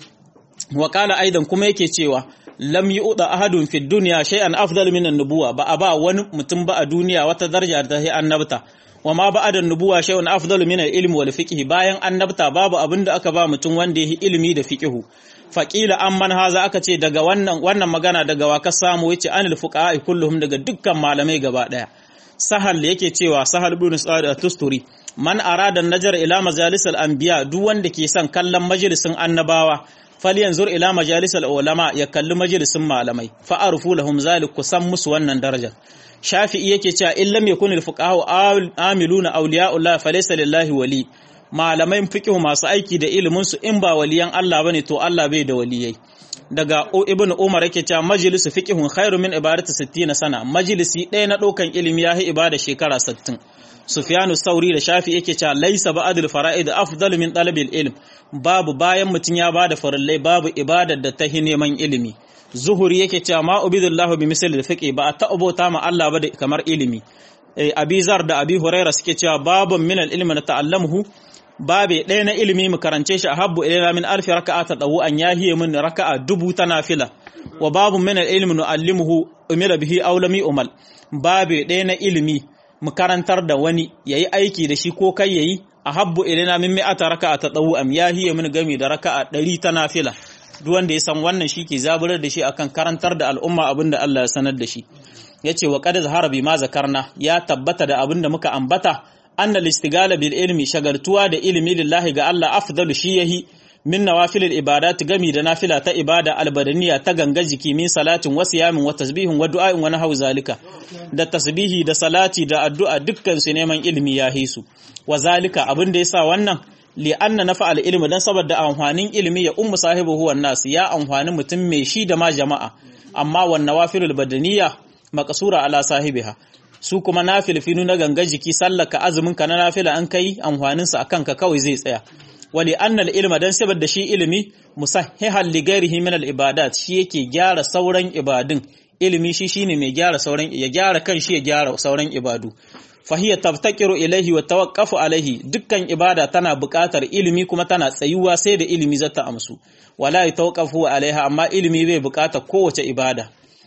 wa qala aidan kuma yake cewa lam yu'da ahadun fid dunya shay'an afdal min an-nubuwa ba a ba wani mutum ba a duniya wata daraja da ta annabta wa ma ba'da an-nubuwa shay'un afdal min al-ilmi wal fiqh bayan annabta babu abinda aka ba mutum wanda yake ilimi da fiqh faqila amman haza aka ce daga wannan wannan magana daga wa ka samu yace anil fuqaha kulluhum daga dukkan malamai gaba daya sahal yake cewa sahal ibn sa'id at-tusturi man arada an-najar ila majalis al-anbiya duk wanda ke son kallon majalisin annabawa falyanzur ila majalisal ulama ya kalli majalisin malamai fa arfu lahum zalik kusan musu wannan daraja shafi'i yake cewa in lam yakun al-fuqaha amiluna awliya'ullah falaysa lillahi wali malamai fiqh masu aiki da ilimin su in ba waliyan Allah bane to Allah bai da waliyai daga ibn umar yake cewa majlisu fiqhun khairu min ibadati 60 sana majlisi ɗaya na ɗaukan ilimi yahi ibada shekara 60 Sufyanu Sauri da Shafi yake cewa laisa ba'dul fara'id afdal min talabil ilm babu bayan mutun ya bada farallai babu ibadar da ta neman ilimi Zuhuri yake cewa ma ubidullahu bi misal fiqi ba ta abota ma Allah ba kamar ilimi eh Abizar da Abi Huraira suke cewa babun min al-ilmi na ta'allamuhu babe ɗaya na ilimi mu karance shi a habbu ilaina min alfi raka'a ta dawu an yahiye min raka'a dubu ta nafila wa babun min al-ilmi nu'allimuhu umira bihi aw lam yu'mal babe ɗaya na ilimi mu karantar da wani yayi aiki da shi ko kai yayi a habbu ilaina min mi'ata raka'a ta dawu am yahiye min gami da raka'a ɗari ta nafila duk wanda ya san wannan shi ke zaburar da shi akan karantar da al'umma abinda Allah ya sanar da shi yace wa qad zahara bi ma zakarna ya tabbata da abinda muka ambata anna listigala bil ilmi shagartuwa da ilimi lillahi ga Allah afdalu shi yahi min nawafil ibadat gami da nafila ta ibada albadaniya ta ganga jiki min salatin wa siyamin wa tasbihin wa du'a'in wa nahwu zalika da tasbihi da salati da addu'a dukkan su neman ilimi ya hisu wa zalika abin da yasa wannan li anna nafa al ilmi dan saboda amfanin ilimi ya ummu sahibu huwa nas ya amfani mutum mai shi da ma jama'a amma wan nawafilul badaniya maqsura ala sahibiha su kuma na filfinu na ganga jiki sallaka azumin ka na nafila an kai amfanin sa akan ka kawai zai tsaya wali annal ilma dan saboda shi ilimi musahhihan li ghairihi min al ibadat shi yake gyara sauran ibadun ilimi shi shine mai gyara sauran ya gyara kan shi ya gyara sauran ibadu fahiya tabtakiru ilaihi wa tawaqqafu alaihi dukkan ibada tana buƙatar ilimi kuma tana tsayuwa sai da ilimi zata amsu wala yatawaqqafu alaiha amma ilimi bai buƙatar kowace ibada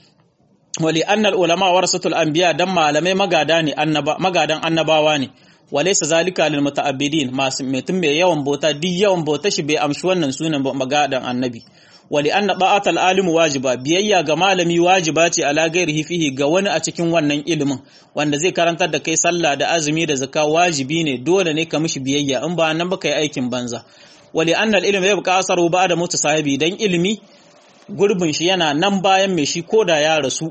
wali annal ulama warasatul anbiya dan malamai magada ne annaba magadan annabawa ne walaysa zalika lil muta'abbidin masu mutum mai yawan bauta duk yawan bauta shi bai amshi wannan sunan magadan annabi wali anna da'atul alimu wajiba biyayya ga malami wajiba ce ala gairihi fihi ga wani a cikin wannan ilimin wanda zai karantar da kai sallah da azumi da zakka wajibi ne dole ne ka mishi biyayya in ba nan ba kai aikin banza wali anna al-ilmu yabqa asaru ba'da mutu sahibi dan ilimi gurbin shi yana nan bayan mai shi koda ya rasu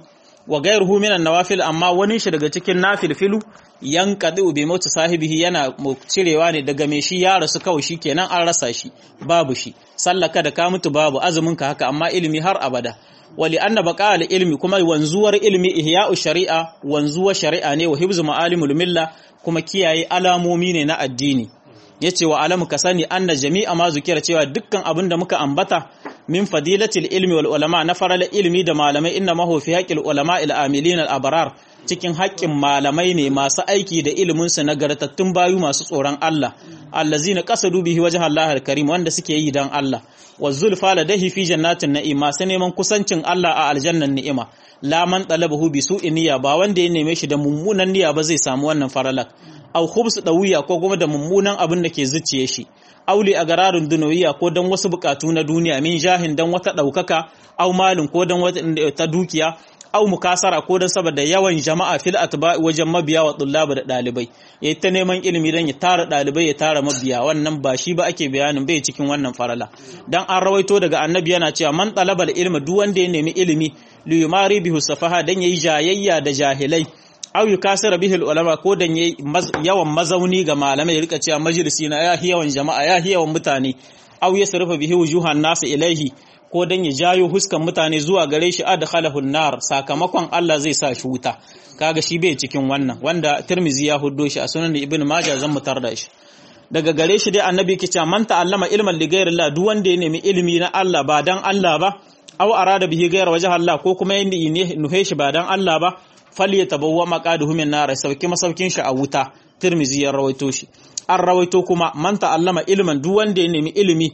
wa gairuhu minan nawafil amma wani shi daga cikin nafilfilu yanqadu bi mauti sahibihi yana cirewa ne daga me shi ya rasu kawai shi kenan an rasa shi babu shi sallaka da ka mutu babu azumin ka haka amma ilimi har abada wali anna baqa ilmi kuma wanzuwar ilmi ihya'u shari'a wanzuwar shari'a ne wa hibzu ma'alimul milla kuma kiyaye alamomi ne na addini yace wa alamu ka sani anna jami'a ma zukira cewa dukkan abin da muka ambata min fadilatil ilmi wal ulama na farala ilmi da malamai inna ma fi haqqil ulama il amilin al abrar cikin haƙƙin malamai ne masu aiki da ilimin su nagartattun bayu masu tsoron Allah allazina qasadu bihi wajha Allah al karim wanda suke yi dan Allah wa zulfa ladahi fi jannatin na'im masu neman kusancin Allah a aljannan ni'ima la man talabahu bi su'in niyya ba wanda ya neme shi da mummunan niyya ba zai samu wannan faralak au khubs dawiya ko kuma da mummunan abin da ke zuciye shi auli a gararin dunawiya ko don wasu bukatu na duniya min jahin don wata ɗaukaka au malin ko don wata ta dukiya au mukasara ko don saboda yawan jama'a fil atba wajen mabiya wa tullaba da ɗalibai ya ta neman ilimi don ya tara ɗalibai ya tara mabiya wannan ba shi ba ake bayanin bai cikin wannan farala dan an rawaito daga annabi yana cewa man talabal ilma duk wanda ya nemi ilimi li yumari bihi safaha dan yayi jayayya da jahilai aw yukasira bihi ulama ko dan yawan mazauni ga malamai rika cewa majalisi na ya yawan jama'a ya yawan mutane aw yasrifa bihi wujuhan nas ilaihi ko dan ya jayo huskan mutane zuwa gare shi adkhalahu nar sakamakon Allah zai sa shi wuta kaga shi bai cikin wannan wanda Tirmizi ya huddo shi a sunan Ibn Majah zan mutar da shi daga gare shi dai annabi ke cewa man ta'allama ilman li ghayrillah duk wanda ya nemi ilimi na Allah ba dan Allah ba aw arada bihi ghayra wajha Allah ko kuma yanda nuhe shi ba dan Allah ba falyatabawwa maqaduhu min nar sauki masaukin shi a wuta Tirmizi ya rawaito shi an rawaito kuma man ta'allama ilman duk wanda ya nemi ilimi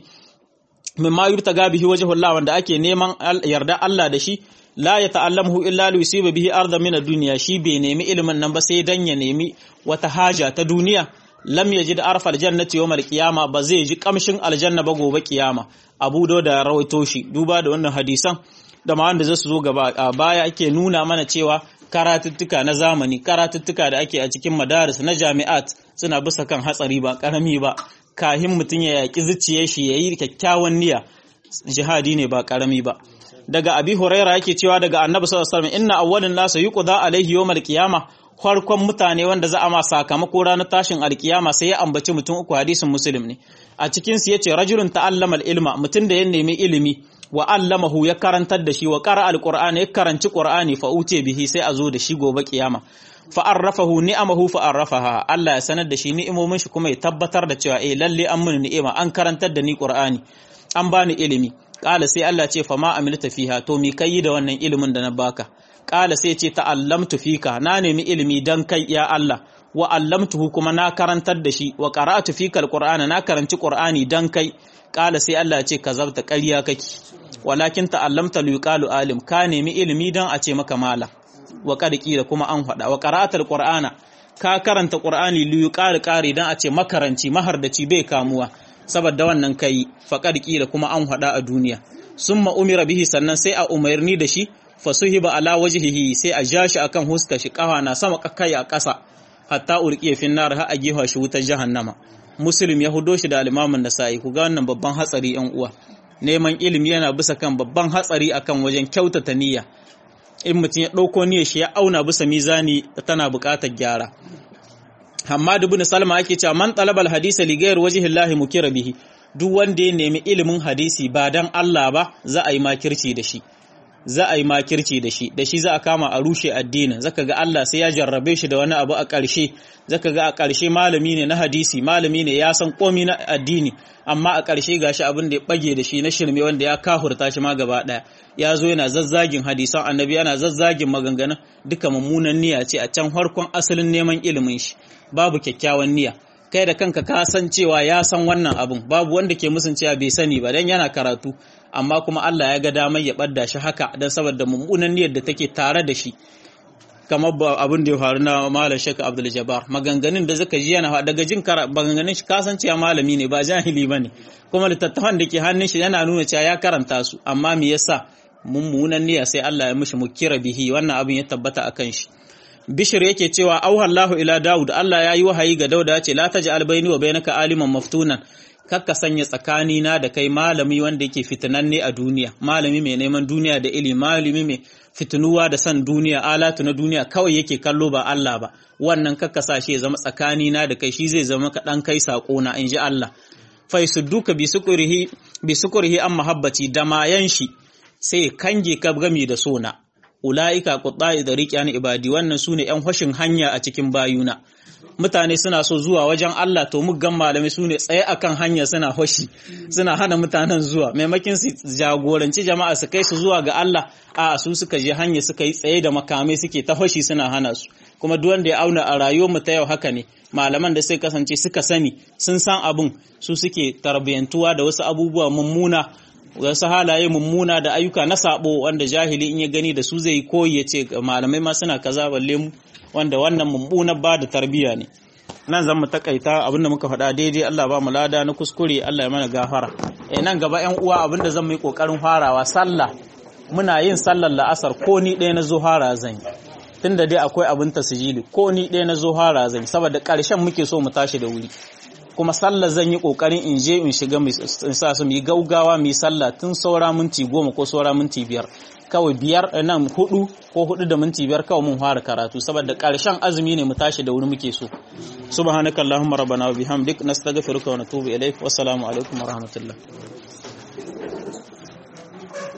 mimma yurtaga bihi wajhu Allah wanda ake neman yarda Allah da shi la ya ta'allamu illa li yusiba bihi arda min ad-dunya shi bai nemi ilimin nan ba sai dan ya nemi wata haja ta duniya lam yajid arfal jannati yawm al-qiyama ba zai ji kamshin aljanna ba gobe kiyama abu da rawaito shi duba da wannan hadisan da ma wanda zasu zo gaba a baya ake nuna mana cewa karatuttuka na zamani karatuttuka da ake a cikin madaris na jami'at suna bisa kan hatsari ba karami ba kahin mutum ya yaki zuciyar shi yayi kyakkyawan niyya jihadi ne ba karami ba daga abi huraira yake cewa daga annabi sallallahu alaihi wasallam inna awwalin nasu yuqda alaihi yawmal qiyama farkon mutane wanda za a ma sakamako ranar tashin alkiyama sai ya ambaci mutum uku hadisin muslim ne a cikin su yace rajulun ta'allama ilma mutum da ya nemi ilimi wa allamahu ya karantar da shi wa qara alqur'ani ya karanci qur'ani fa uce bihi sai a zo da shi gobe kiyama fa arrafahu ni'amahu fa arrafaha Allah ya sanar da shi ni'imomin shi kuma ya tabbatar da cewa eh lalle an mun ni'ima an karantar da ni qur'ani an bani ilimi Ƙala sai Allah ce fa ma amilta fiha to mi kai da wannan ilimin da na baka Ƙala sai ce ta'allamtu fika na nemi ilimi dan kai ya Allah wa allamtuhu kuma na karantar da shi wa qara'tu fika alqur'ana na karanci qur'ani dan kai Ƙala sai Allah ya ce kazabta ƙarya kake walakin ta'allamta liqalu alim ka nemi ilimi dan a ce maka mala wa qad da kuma an faɗa wa qara'ta alqur'ana ka karanta qur'ani liqalu qari dan a ce makaranci mahardaci bai kamuwa saboda wannan kai faƙar ƙila kuma an haɗa a duniya sun umira bihi sannan sai a umarni da shi fasuhiba ala wajhihi sai a ja shi akan huska shi ƙafa na sama kai a ƙasa hatta urqiya fin nar har a gefa shi wutar jahannama muslim ya hudo shi da alimamin nasa'i ku ga wannan babban hatsari yan uwa neman ilimi yana bisa kan babban hatsari akan wajen kyautata niyya in mutum ya ɗauko niyyar shi ya auna bisa mizani tana buƙatar gyara Hammadu bin Salma ake cewa man talabal hadisa li ghayr wajhi Allah mukira bihi duk wanda ya nemi ilimin hadisi ba dan Allah ba za a yi makirci da shi za a yi makirci da shi da shi za a kama a rushe addinin zaka ga Allah sai ya jarrabe shi da wani abu a ƙarshe zaka ga a ƙarshe malami ne na hadisi malami ne ya san komi na addini amma a ƙarshe gashi abin da ya bage da shi na shirme wanda ya kahurta shi ma gaba ɗaya ya zo yana zazzagin hadisan annabi yana zazzagin maganganun duka mummunan niyya ce a can farkon asalin neman ilimin shi babu kyakkyawan niyya kai da kanka ka san cewa ya san wannan abun babu wanda ke musun cewa bai sani ba dan yana karatu amma kuma Allah ya ga damar ya ɓadda shi haka don saboda mummunan niyyar da take tare da shi kamar abin da ya faru na malam shaka abdul jabbar maganganun da zaka ji yana daga jin maganganun shi kasan cewa malami ne ba jahili bane kuma littattafan da ke hannun shi yana nuna cewa ya karanta su amma me yasa mummunan niyya sai Allah ya mishi mukira bihi wannan abin ya tabbata akan shi bishir yake cewa auhallahu ila daud Allah ya yi wahayi ga dauda ya ce la taj'al baini wa bainaka aliman maftunan kakka sanya tsakani na da kai malami wanda yake fitinanne a duniya malami mai neman duniya da ilimi malami mai fitinuwa da san duniya alatu na duniya kawai yake kallo ba Allah ba wannan kakka sa shi ya zama tsakani na da kai shi zai zama ka dan kai sako na inji Allah fa yasudduka bi sukurihi bi sukurihi an mahabbati da mayan shi sai kange ka gami da sona ula'ika qutta'i da riƙyan ibadi wannan sune ƴan hoshin hanya a cikin bayuna mutane suna so zuwa wajen Allah to muggan malamai sune tsaye akan hanya suna hoshi suna hana mutanen zuwa maimakin su jagoranci jama'a su kai su zuwa ga Allah a su suka je hanya suka yi tsaye da makamai suke ta hoshi suna hana su kuma duk wanda ya auna a rayuwar mu ta yau haka ne malaman da sai kasance suka sani sun san abin su suke tarbiyantuwa da wasu abubuwa mummuna wasu halaye mummuna da ayyuka na sabo wanda jahili in ya gani da su zai yi koyi ya ce malamai ma suna kaza balle mu wanda wannan mummunar ba da tarbiyya ne nan zan mu takaita abinda muka faɗa daidai Allah ba mu lada na kuskure Allah ya mana gafara eh nan gaba ƴan uwa abinda zan mu yi kokarin farawa sallah muna yin sallar la'asar ko ni ɗaya na zuhara zan yi tunda dai akwai abin tasijili ko ni ɗaya na zuhara zan yi saboda ƙarshen muke so mu tashi da wuri kuma sallah zan yi kokarin in je in shiga in sa su mu yi gaugawa mu yi sallah tun saura minti goma ko saura minti biyar kawai biyar nan hudu ko hudu da minti biyar kawai mun fara karatu saboda karshen azumi ne mu tashi da wuri muke so subhanakallahumma rabbana wa bihamdik nastaghfiruka wa natubu ilaik wassalamu alaikum wa rahmatullah